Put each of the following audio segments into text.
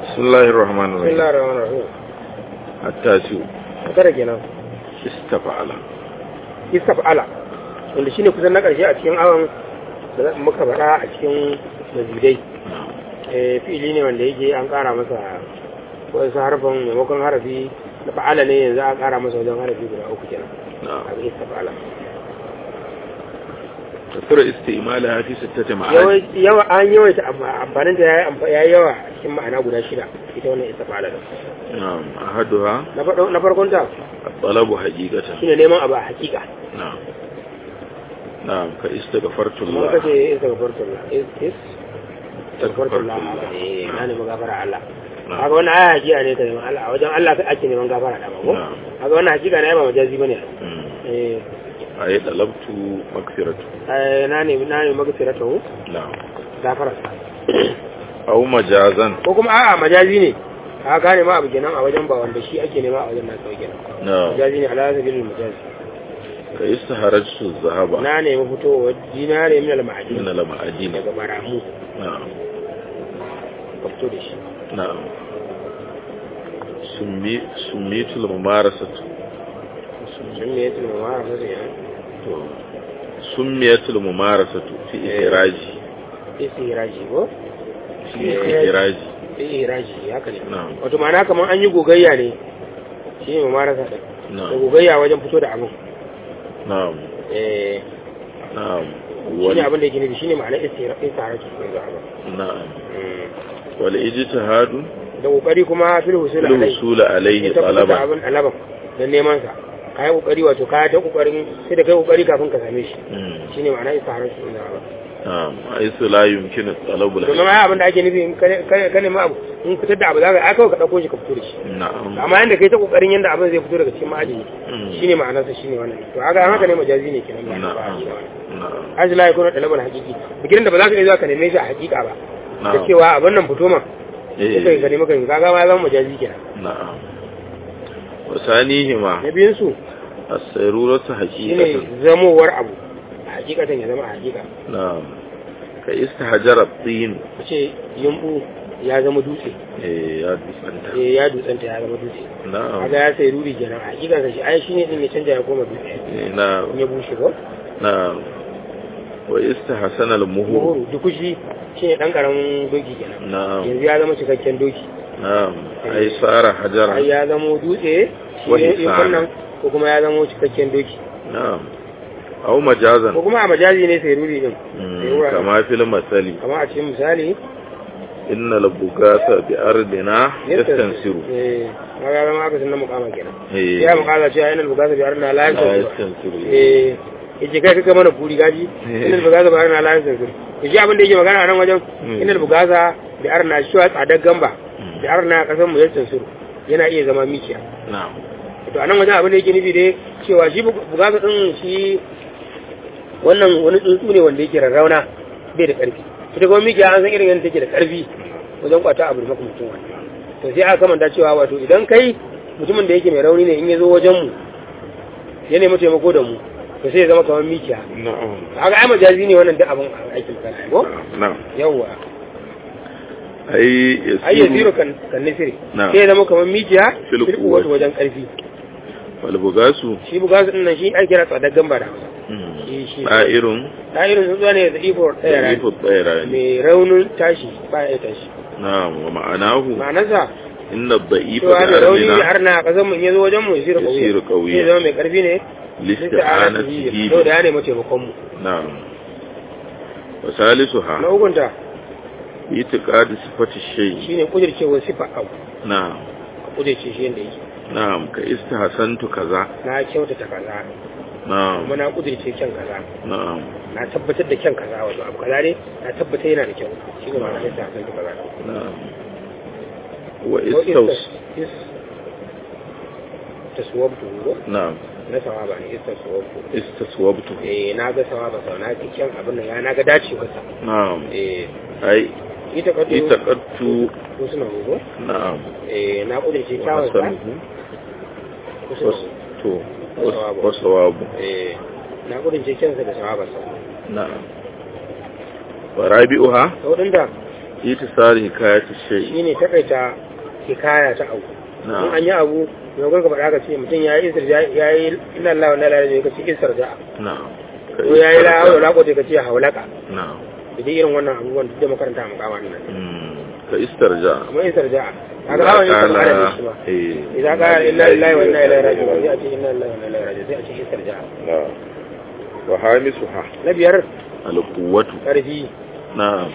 بسم الله الرحمن بسم الرحيم الله الرحمن الرحيم التاسع kada kenan استفعل istaf'ala wanda shine kusan na karshe a cikin awon da muka faɗa a cikin mazidai eh fi'ili ne wanda yake an ƙara masa wasu harfan maimakon harafi na fa'ala ne yanzu an ƙara masa wajen harafi guda uku kenan نعم a ga istaf'ala كثر استعمالها في ستة معاني Yawai- yawa an yawaita amma amfanin da yayi amfa- yayi yawa a cikin ma'ana guda shida ita wannan istaf'ala din نعم أحدها na farko- na farkon ta الطلب حقيقة shine neman abu a hakika نعم نعم فاستغفرت mun الله kace istighfarullah is is istighfarullah الله. eh na ne magafara Allah نعم kaga wannan aya hakiya ne ta neman Allah a wajen Allah kai ake neman gafara da ko نعم kaga wannan hakika ne ba majazi bane مم. eh أي طلبت مغفرته eh, na ne na ne magfira ta نعم gafara أو مجازا ko kuma a'a majazi ne ka gane ma abu kenan a wajen ba wanda shi ake nema a wajen na sauke kenan نعم majazi ne ala sabilil majazi كاستهرجت الذهب na ne fitowa dinare min al من ma'adin المعادن daga baramu نعم ka fito da shi نعم سمي سميت الممارسة sun ne yatul mawara sai ya سميت الممارسة في إخراج istihraji ko في إخراج istihraji haka ne نعم wato ma'ana kamar an yi gogayya ne shi ne mamarasa da da نعم gogayya wajen fito da abin نعم eh نعم shi ne وال... abin da yake nufi shi ne ma'ana istihraji ko da abin نعم والاجتهاد da kokari kuma fil husul alai الوصول عليه ita kuma da طلبا abin alaban don neman sa kai kokari wato ka ta kokarin sai da kai kokari kafin ka same shi مم. shine ma'ana istihraji ko da abin نعم حيث لا يمكن الطلب domin الحقيقي ai abin da ake nufi in ka- ka ka nemi abu in fitar da abu zaka ai kawai ka dauko shi ka fito da shi نعم amma yanda kai ta kokarin yanda abin zai fito daga cikin ma'adini مم. shine ma'anarsa shine wannan to haka haka ne majazi ne kenan ba ba نعم shi da wannan نعم haji la yakunu talabul haqiqi bigirin da ba za ka iya zuwa ka neme shi a haqiqa ba da نعم cewa abin nan fito ma sai kai ka إيه. nemi ka kaga ma ya zama majazi kenan نعم وثانيهما na biyun su السيرورة shine حقيقة zamowar abu a hakikatan ya zama a hakika نعم كاستهجر الطين ce yumbu ya zama dutse إيه يا بسنت eh ya dutsanta ya zama dutse نعم kaga ya sai ruri kenan a hakika shi ai shine din ya canja ya koma dutse إيه، نعم in ya bushe ko نعم واستحسن المهور muhuru dukushi shine dan karamin doki kenan نعم yanzu ya zama cikakken doki نعم أي صار ai حجرا ya zamo dutse shi Wani ne ikon sa'ana. nan ko kuma ya zamo cikakken doki نعم أو مجازا ko kuma a majazi ne sai ruri din مم، sai wurare. كما في المثل kama a cikin misali إن البغاث بأرضنا يستنسر eh ma ya zama aka sunna mukama kenan إيه. ya mukama cewa yana bugasa bi arna la لا yansa يستنسر eh yace kai kaka mana buri gaji Eh. inal bugasa bi arna la yansa yace abin da yake magana a nan wajen Mm. inal bugasa bi arna shi wa tsadar gamba Mm. bi arna kasan mu yansa suru yana iya zama mikiya نعم to anan wajen abin da yake nufi dai cewa shi bugasa din shi wannan wani tsuntsu ne wanda yake rarrauna bai da karfi ita kuma mikiya an san irin yadda take da karfi wajen kwata abu da makamancin wani to sai aka kamanta cewa wato idan kai mutumin da yake mai rauni ne in ya zo wajen mu ya nemi taimako da mu to sai ya zama kamar mikiya نعم haka ai majazi ne wannan duk abin aikin kan ko نعم yawwa أي ai yasiru يسير kan kan nisiri Na'am. sai ya zama kamar mikiya Fil fil quwwati. quwwati wajen karfi والبغاث shi bugasu din nan shi ake kira tsadar gamba da Hausa مم، shi shi طائر ta irin tsuntsuwa ne da ifo ɗaya يضيف الطيران mai raunin tashi ba ya tashi نعم ومعناه ma'anarsa إن الضعيف cewa mai rauni ne بأرضنا har na ƙasar mu in ya zo wajen mu yasiru يصير ƙauye قويا zai zama mai ƙarfi ne لاستعانته yau da ya nemi taimakon mu نعم وثالثها na ukunta اعتقاد صفة الشيء shine kudircewa sifa abu نعم ka kudirce shi yadda yake نعم كاستحسنت كذا na kyautata kaza نعم kuma na kudirce kyan kaza نعم na tabbatar da kyan kaza wato abu kaza ne na tabbatar yana da kyau shi ne ma'ana yadda hakan ta kaza نعم Ko واستوس istas- is taswabtu ko نعم na sawaba ne istaswabtu استصوبته eh na ga sawaba sau na ga kyan abin nan ya na ga dacewarsa نعم eh أي ita kadu اعتقدت ko suna rubo نعم eh na kudirce kyawunsa وحسنه ko suna وس- تو وصوابه. وصوابه eh na kudirce kyansa da sawabarsa نعم ورابعها sau ɗin da itisari hikayatu shay shine takaita hikaya ta abu in na'am an yi abu maimakon ka faɗa ka ce mutum ya yi istirja ya yi ina Allah wannan lalata ka ce istirja na'am ko ya yi la haula ko ka ce haulaka na'am da dai irin wannan abubuwan duk da makaranta mu kama nan Mm, ka istarja kuma istirja kaga hawan yin Kala- sabana da shi ma eh, idan ka inna lillahi wa inna ilaihi raji'un sai a ce inna lillahi wa inna ilaihi raji'un sai a ce istirja na'am wa hamisuha na biyar alquwwatu karfi na'am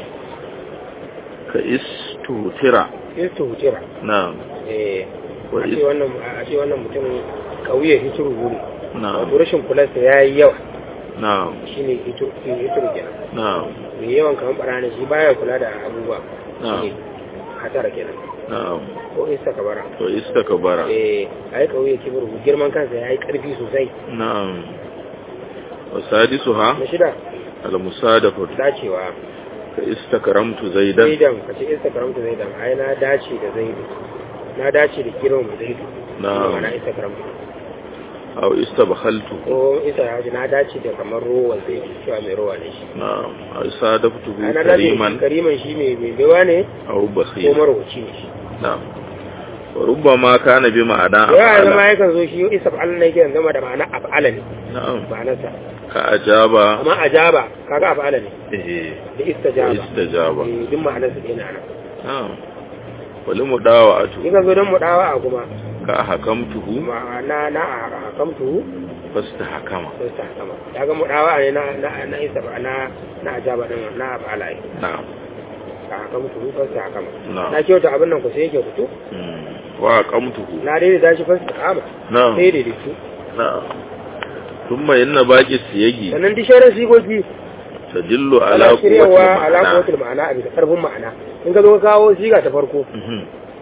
ka istutira istuhutira na'am eh wa a ce is wannan a ce wannan mutum kauye hituru guri na'am wato rashin kularsa ya yi yawa na'am shine hituru hituru kenan na'am mai yawan kamar barana shi baya kula da abubuwa na'am shine hatara kenan na'am ko isa kabara to istakbara eh ai kauye kibiru girman kansa ya yi karfi sosai na'am wa sadisuha na shida almusadafatu dacewa ka istakramtu zaidan zaidan ka ce isa karamta zaidan ai na dace da zaidu na dace da kiran zaidu Na'am. na isa karamta aw istabkhaltu ko isa ya ji na dace da kamar rowan zaidu cewa mai rowa ne shi na'am aw sadaftu bi ana dace kariman da kariman shi mai mai bewa ne aw ko bakhil marwaci ne shi na'am wa rubbama kana bi ma'ana ya zama af'ala yakan zo shi isa fa'ala ne yake zama da ma'ana af'ala ne na'am ma'anarsa ka ajaba amma ajaba kaga af'ala ne eh da istajaba istajaba eh duk ma'anarsa ɗaya na nan na'am wal mudawa'atu yakan zo don mudawa a kuma ka hakamtuhu ma'ana na a hakamtu fastahkama sai ta sama kaga mudawa ne na na na isa na na ajaba din na af'ala ne na'am ka hakamtu sai ta kama na'am na kyauta abin nan ku sai yake kutu Mm. wa aqamtuhu na daidaita shi fasta kama na'am sai daidaitu na'am thumma inna baqi siyagi sannan duk shauran sigogi tadillu ala ala shiryawa quwwati ala ma'ana quwwatul ma'ana a bisa karfin ma'ana in ka zo ka kawo siga ta farko Mhm.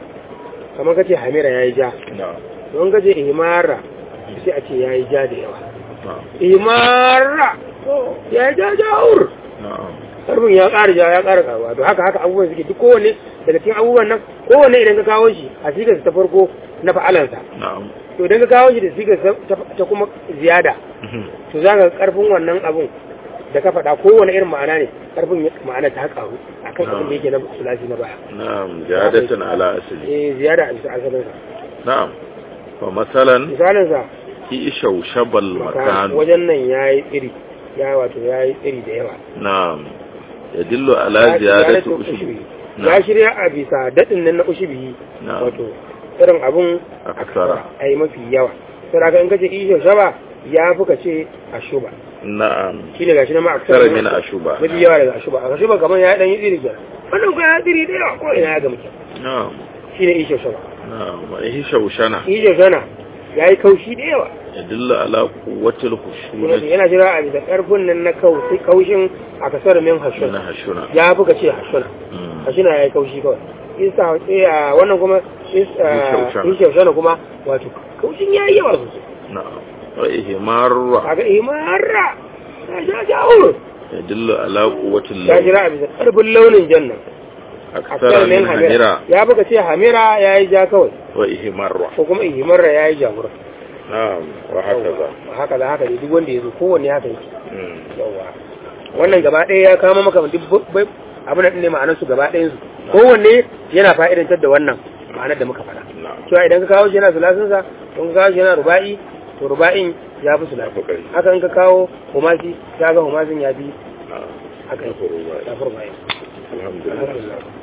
kamar kace hamira yayi ja na'am don kace ihmara sai a ce yayi ja da yawa na'am ihmara ya ja jawur na'am karfin ya ƙara ja ya ƙara karuwa to haka haka abubuwan suke duk kowanne daga cikin abubuwan nan kowanne idan ka kawo shi a sigar ta farko na fa'alansa na'am to idan ka kawo shi da sigar ta- ta kuma ziyada Mhm. to za ka karfin wannan abun da ka faɗa kowane irin ma'ana ne karfin ya- ma'ana ta karu akan abin da yake na sulasi na baya na'am ziyadatan ala asli eh ziyada a bisa asalinsa na'am fa masalan misalinsa ki shawshabal makan wajen nan ya yi tsiri ya wato ya yi tsiri da yawa na'am yadillu ala ziyadati ushbi ya shirya a bisa daɗin nan na ushibi na'am wato irin abun aksara a yi mafi yawa sai da in kace ishe shaba ya fi ka ce a shuba na'am shi ne gashi na ma aksara min ashuba mafi yawa daga ashuba a ashuba kamar ya ɗan yi tsiri kenan wannan ko ya tsiri da yawa ko ina ya gamu na'am shi ne ishe shaba na'am wa hi shawshana ishe shana ya yi kaushi da yawa yadillu ala quwwatil Yana- khushunati yana jira a bisa ƙarfin nan na kaushi- kaushin a kasar min hashuna min hashuna ya fi ka ce hashuna Mm. hashuna ya yi kaushi kawai isa eh, a wannan kuma Ishaushana. ishaushana kuma wato kaushin ya yi yawa sosai na'am wa ihmarra kaga imarra ya ja jawur yadillu ala quwwatil ya jira a bisa ƙarfin launin jannan aksara min hamira ya fi ka ce hamira ya yi ja kawai wa ihmarra ko kuma ihimarra ya yi jawur na'am wa hakaza haka za haka ne duk wanda ya zo kowanne haka yake Mm. yawa wannan gaba ɗaya ya kama maka duk bai- abin da ne ma'anar su gaba ɗayan su kowanne yana fa'idantar da wannan ma'anar da muka faɗa na'am cewa idan ka kawo shi yana sulasin sa in ka kawo shi yana ruba'i to ruba'in ya fi sulasi Akwai. haka in ka kawo humasi ka ga humasin ya fi na'am haka Akwai ruba'i. ya fi ruba'i alhamdulillah alhamdulillah